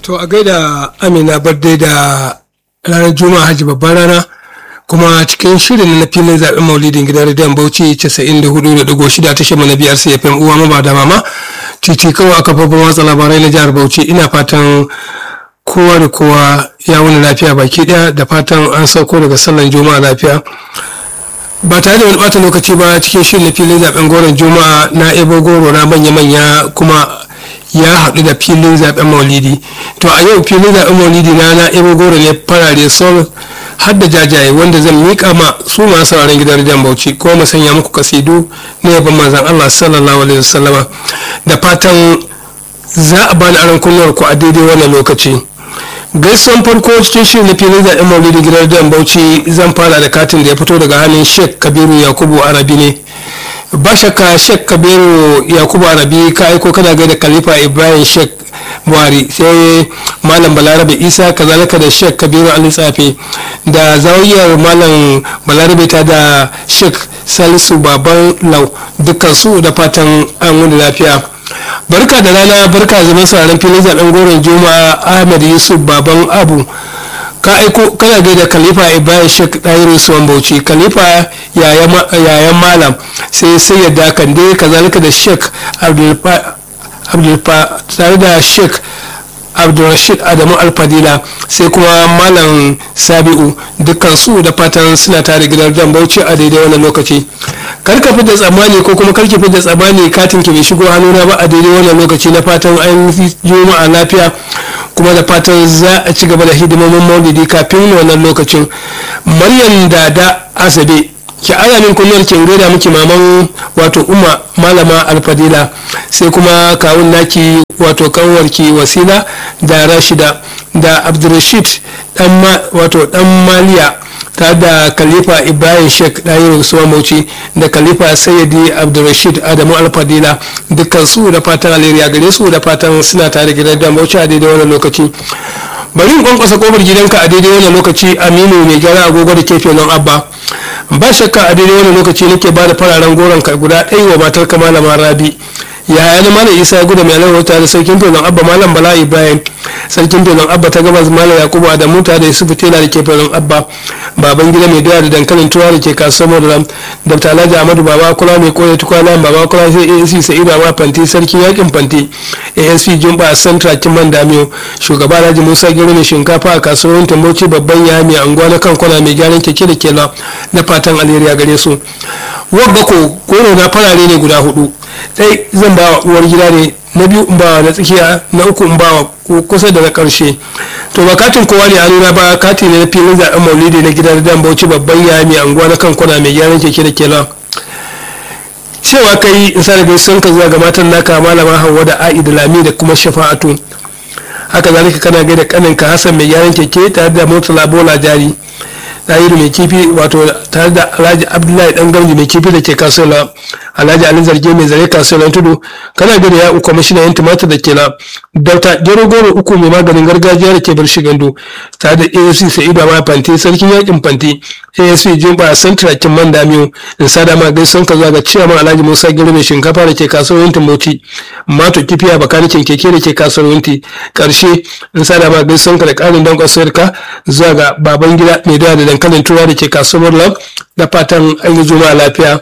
To a gaida Amina Barde da ranar Juma'a Hajji babban rana kuma cikin shirin na filin zaɓen maulidin gidan rediyon Bauchi 94.6 tashar mana biyar sai FM uwa maba da mama titi kawai aka babban watsa labarai na jihar Bauchi ina fatan kowa da kowa ya wani lafiya baki ɗaya da fatan an sauko daga sallan juma'a lafiya. ba tare da wani bata lokaci ba cikin shirin na filin zaben goron juma'a na ebo goro na manya-manya kuma ya haɗu da filin zaben maulidi to a yau filin zaben maulidi na na ebo goro ne farare sol har da jajaye wanda zan miƙa ma su masu sauraron gidan rediyon bauchi ko mu sanya muku kasidu na yaban manzan allah sallallahu alaihi wasallama da fatan za a bani aron kunnuwar ku a daidai wannan lokaci gaisuwan farko cikin shirin na filin zaɓen maulidi gidan dan bauchi zan fara da katin da ya fito daga hannun sheikh kabiru yakubu arabi ne ba shakka sheikh kabiru yakubu arabi ka aiko kana gaida khalifa ibrahim sheikh buhari sai malam balarabe isa kazalika da sheikh kabiru ali tsafe da zawiyar malam balarabe ta da sheikh salisu baban lau dukkan su da fatan an wani lafiya barka da rana barka zaman sauraron filin zaben goron juma'a ahmed yusuf baban abu ka aiko kana gaida khalifa ibrahim shek ɗayiru suwan bauchi khalifa yayan malam sai sai yadda kande kazalika da shek abdulfa tare da shek abdulrashid adamu alfadila sai kuma malam sabi'u dukkan su da fatan suna tare gidan jan bauchi a daidai wannan lokaci karka fi da tsammani ko kuma karki fi da tsammani katin ki bai shigo hannuna ba a daidai wannan lokaci na fatan an juma'a lafiya kuma da fatan za a ci gaba da hidimomin maulidi kafin wannan lokacin maryam dada asabe ki ana min kullum kin gaida miki maman wato umma malama alfadila sai kuma kawun naki wato kanwarki wasila da rashida da abdulrashid dan wato dan maliya ta da khalifa ibrahim sheikh dayiru suwa mauci da khalifa sayyidi abdulrashid adamu alfadila dukkan su da fatan alheri gare su da fatan suna tare gidan da mauci a daidai wannan lokaci bari in kwankwasa kofar gidanka a daidai wannan lokaci aminu mai gyara agogo da kefe nan abba ba shakka a daidai wannan lokaci nake ba da fararen goron ka guda ɗaya wa matar ka malama rabi yaya na malam isa ya gudu mai alamar tare da sarkin felon abba malam bala ibrahim sarkin felon abba ta gabas malam yakubu adamu tare da yusufu tela da ke felon abba baban gida mai doya da dankalin tuwa da ke kasuwar madaram dr alhaji ahmadu baba kula mai koya tukwana baba kula sai asc sa'idu amma fanti sarkin yakin fanti asp jumba central kiman damiyo shugaba alhaji musa gero mai shinkafa a kasuwar tambauci babban ya mai anguwa na kan kwana mai gyaran keke da kela na fatan alheri a gare su wabba ko goro na farare ne guda hudu ɗai zan ba wa uwar gida ne na biyu in ba wa na tsakiya na uku in ba wa kusa da na ƙarshe to ba katin kowa ne a nuna ba kati ne na filin zaɓen maulidi na gidan dan bauchi babban ya mai anguwa na kan kwana mai gyaran keke da kela cewa kai in sa da gaisuwan ka zuwa ga matan naka malama hawa da a'i da lami da kuma shafa'atu haka zalika kana gaida kaninka hassan mai gyaran keke tare da murtala bola jari ɗayiru mai kifi wato tare da alhaji abdullahi dan gamji mai kifi da ke kasuwa alhaji ali zarge mai zare kasuwar tudu kana gida ya uku mashina yan tumatir da ke na dauta gero goro uku mai maganin gargajiya da ke bar shigandu tare da asc sa'idu ma fanti sarkin yakin fanti asp jumba central kin man damiyo in sada ma gaison ka zuwa ga ciyaman alhaji musa gero mai shinkafa da ke kasuwar yantin bauchi mato kifi a bakanikin keke da ke kasuwar yanti karshe in sada ma gaison ka da karin dan kwasuwar ka zuwa ga baban gida mai dawa da dankalin turawa da ke kasuwar lam da fatan an yi juma'a lafiya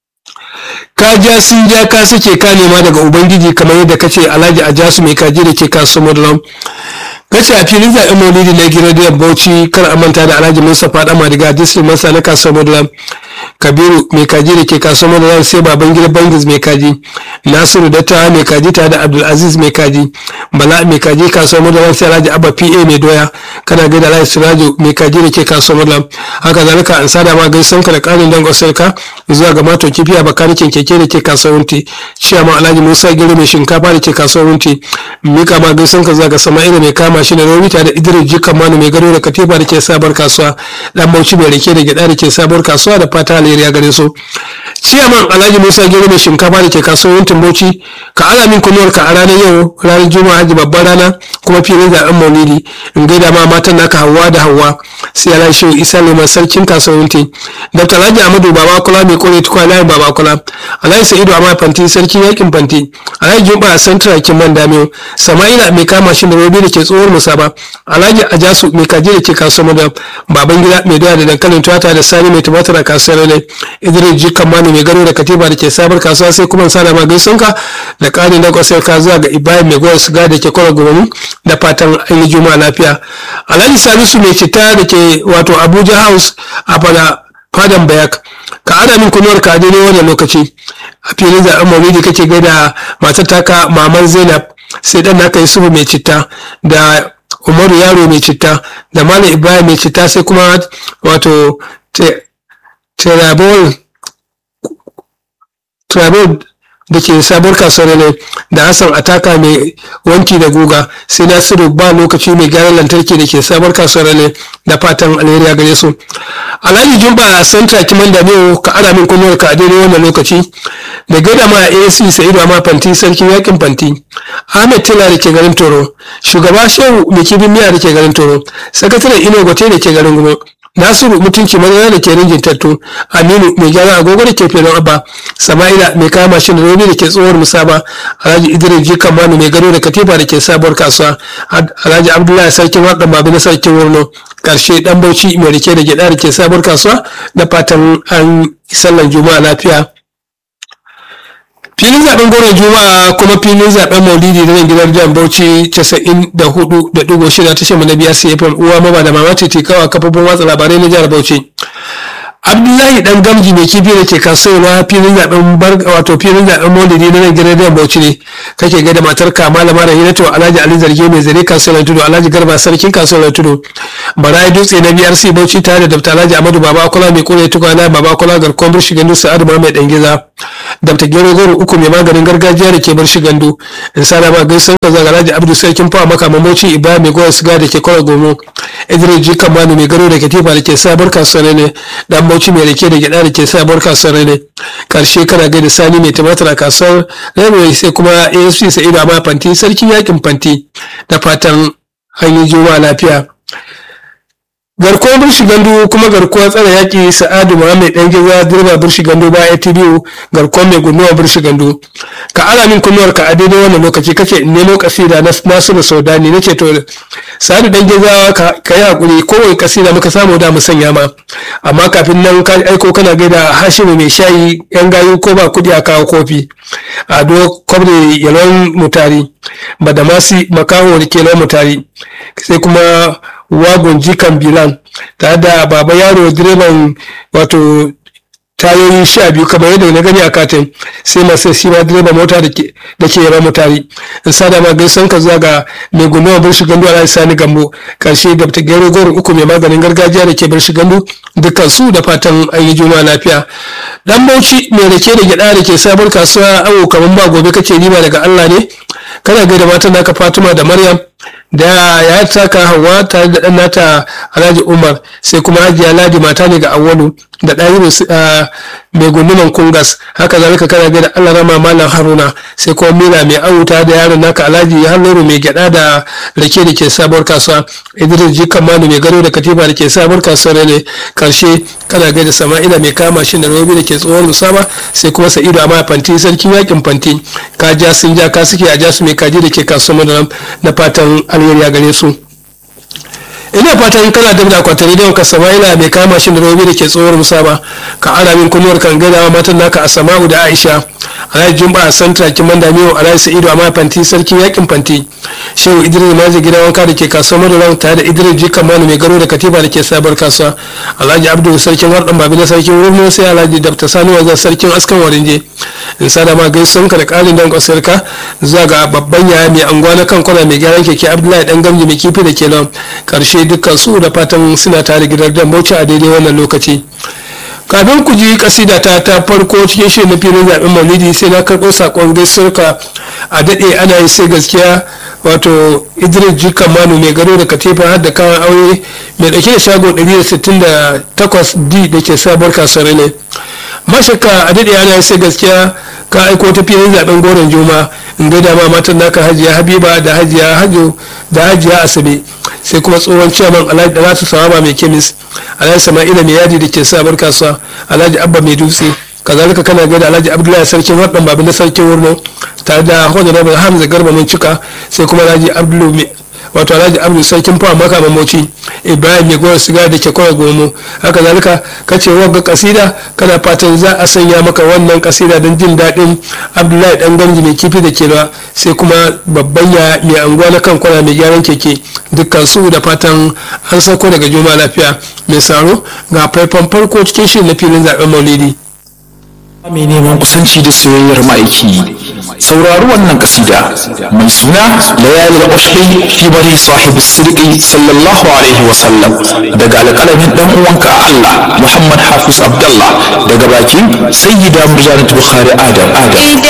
ka ja sun ja ka suke ka nema daga ubangiji kamar yadda ka ce alhaji a jasu mai kaji da ke kasuwar lam ka ce a filin zaɓen maulidi na gidan bauchi kar a manta da alhaji mustapha dan madiga district masa na kasuwar lam kabiru mai kaji da ke kasuwar lam sai baban gida bangis mai kaji nasiru dattawa mai kaji tare da abdulaziz mai kaji bala mai kaji kasuwar lam sai alhaji abba pa mai doya kana gaida alhaji sirajo mai kaji da ke kasuwar lam haka zalika an sada ma gaisan ka da karin dangon sarka zuwa ga mato kifi a bakanikin keke da ke kasuwar ciyama alhaji musa gero mai shinkafa da ke kasuwar mika ma gaisan ka zuwa ga sama'ila mai kama shi da romita da idris jikan manu mai gado da katifa da ke sabar kasuwa dan bauchi mai rake da gyada da ke sabuwar kasuwa da fata alheri a gare su ciyaman alhaji musa gero mai shinkafa da ke kasuwar bauchi ka ala min kunuwar ka a ranar yau ranar juma'a hajji babban rana kuma filin zaben maulidi in gaida ma matan naka hawa da hawa sai alhaji shehu isa neman sarkin kasuwar dr alhaji amadu baba kula mai kore tukwa layin baba kula alhaji sa'idu amma fanti sarkin yakin fanti alhaji jumba a santra kin man damiyo sama'ila mai kama shi da robi da ke tsohuwar musaba alhaji ajasu mai kaji da ke kasuwar da baban gida mai doya da dankalin tuwata da sani mai tumatir a kasuwar ne idris jikan mani mai gado da katiba da ke sabar kasuwa sai kuma sada ma gaisunka da ƙarin da kwasar ka zuwa ga ibrahim mai goyon siga da ke kwara gomani da fatan an yi juma'a lafiya alhaji salisu mai cita da ke wato abuja house a fada fadan bayak ka ana min kunuwar ka daidai wannan lokaci a filin zaɓen maulidi kake gaida matar taka maman zainab sai dan naka yusufu mai citta da umaru yaro mai citta da malam ibrahim mai citta sai kuma wato terabol da ke sabuwar kasuwar ne da hassan ataka mai wanki da guga sai nasiru ba lokaci mai gyaran lantarki da ke sabuwar kasuwar ne da fatan alheri a gare su alhaji jumba santa kiman da ka ana min kunyar ka a daidai wannan lokaci da gaida ma asc sa'idu amma fanti sarkin yakin fanti ahmed tela da ke garin toro shugaba shehu mai kibin miya da ke garin toro sakataren ino gote da ke garin gumo nasiru mutunci madara da ke ringin tattu aminu mai gyara agogo da ke filin abba sama'ila mai kama shi da robi da ke tsohuwar musaba alhaji idris jikan manu mai gado da katifa da ke sabuwar kasuwa alhaji abdullahi sarkin waɗan babu na sarkin wurno karshe dan bauchi mai rike da gyada da ke sabuwar kasuwa da fatan an sallan juma'a lafiya filin zaben goron juma'a kuma filin zaben maulidi da nan gidan jihar bauchi 94.6 tashar mu na biya cfm uwa maba da mama titi kawa kafofin watsa labarai na jihar bauchi abdullahi dan gamji mai kifi da ke kasuwa filin zaben wato filin zaben maulidi na nan gidan jihar bauchi ne kake ga da matar ka malama da hinatu alhaji ali zarge mai zare kasuwar tudu alhaji garba sarkin kasuwar tudu barayi dutse na brc bauchi tare da dr alhaji amadu baba kula mai kore tukwana baba kula garkon birshi gandu sa'adu mai dan giza dabta gero goro uku mai maganin gargajiya da ke bar shi gandu in sana ma gaisan ka zaga alhaji abdu sarkin fawa maka mamoci ibrahim mai goya siga da ke kwara gomo idris ji kamanu mai garo da katifa da ke sabar kasuwar ne dan bauchi mai rake da gyada da ke sabar kasuwar ne karshe kana gaida sani mai tumatir a kasuwar railway sai kuma asp sa'idu amma fanti sarkin yakin fanti da fatan an yi juma'a lafiya garkuwar birshi gandu kuma garkuwar tsara yaƙi sa'adu muhammed dan giza dirba birshi gandu ba atbu garkuwar mai gunnuwa birshi gandu ka ala min kunnuwar ka a daidai wannan lokaci kake nemo kasida na nasiru saudani nace to sa'adu dan giza ka yi hakuri kowai kasida muka samu da mu sanya ma amma kafin nan ka aiko kana gaida hashimu mai shayi yan gayu ko ba kudi a kawo kofi ado kwabre yalon mutari badamasi makaho da ke mutari sai kuma wagon jikan bilan tare da baba yaro direban wato tayoyi sha biyu kamar yadda na gani a katin sai masu shi ma direban mota da ke yaba mutari in sada ma gaisan ka zuwa ga mai gunuwa bar shi gandu ala sani gambo karshe da ta gero goro uku mai maganin gargajiya da ke bar shi gandu dukkan su da fatan an yi juma lafiya dan bauchi mai rake da gyada da ke sabuwar kasuwa awo kamar ba gobe kake riba daga allah ne kana gaida matan naka fatima da maryam da ya taka hawa tare da ɗan nata alhaji umar sai kuma hajiya ladi mata ne ga awwalu da ɗayiru mai gunduman kungas haka zalika kana ga da allah rama malam haruna sai kuma mila mai auta da yaron naka alhaji halluru mai gyada da rake da ke sabuwar kasuwa idris jikan manu mai gado da katifa da ke sabuwar kasuwar ne karshe kana ga da sama'ila mai kama shi da robi da ke tsohon musama sai kuma sa'idu amma fanti sarkin yakin fanti ka ja sun ja ka suke a ja su mai kaji da ke kasuwar na fatan alheri a gare su ina fatan kana da akwatin rediyon ka sama'ila mai kama shi da robi da ke tsohuwar musaba ka ara min kunuwar kan gaidawa matan naka a sama'u da aisha alhaji jumba a santra kiman damiyo alhaji sa'idu amma fanti sarkin yakin fanti shehu idris maji gidan wanka da ke kasuwar madaran tare da idris jikan manu mai garo da katiba da ke sabar kasuwa alhaji abdu sarkin wardan babi na sarkin wurin sai alhaji dabta sani wajen sarkin askan warinje in sada ma gaisuwan ka da karin dan kwasarka zuwa ga babban yaya mai anguwa na kan kwana mai gyaran keke abdullahi dan gamji mai kifi da ke nan karshe dukkan su da fatan suna tare gidan dan bauchi a daidai wannan lokaci kafin ku ji kasida ta ta farko cikin shirin na filin zaɓen maulidi sai na karɓo saƙon gaisuwarka a daɗe ana yi sai gaskiya wato idris jika manu mai gado da katifa har da kayan aure mai dauke da shago 168 d da ke sabuwar kasuwar ne mashaka a daɗe ana sai gaskiya ka aiko ta filin zaben goron juma in ga dama matan naka hajiya habiba da hajiya hajo da hajiya asabe sai kuma tsohon ciyaman alhaji da nasu sawaba mai kemis alhaji sama'ila mai yadi da ke sabuwar kasuwa alhaji abba mai dutse kazalika kana gaida alhaji abdullahi sarkin waɗan babu na sarkin wurno tare da honorable hamza garba mun cika sai kuma alhaji abdullu wato alhaji abdul sarkin fawa maka mamoci ibrahim mai gowar siga da ke kawai gomo haka zalika ka ce wagga kasida kana fatan za a sanya maka wannan kasida don jin daɗin abdullahi dan ganji mai kifi da kewa sai kuma babban ya mai anguwa na kan kwana mai gyaran keke dukkan su da fatan an sauko daga juma lafiya mai saro ga faifan farko cikin shirin na filin zaben maulidi mai neman kusanci da soyayyar ma'aiki saurari wannan kasida mai suna layalil ushri fi bari sahibi sirqi sallallahu alaihi wa sallam daga alƙalamin dan uwanka Allah Muhammad Hafiz Abdullah daga bakin sayyida Murjanat Bukhari Adam Adam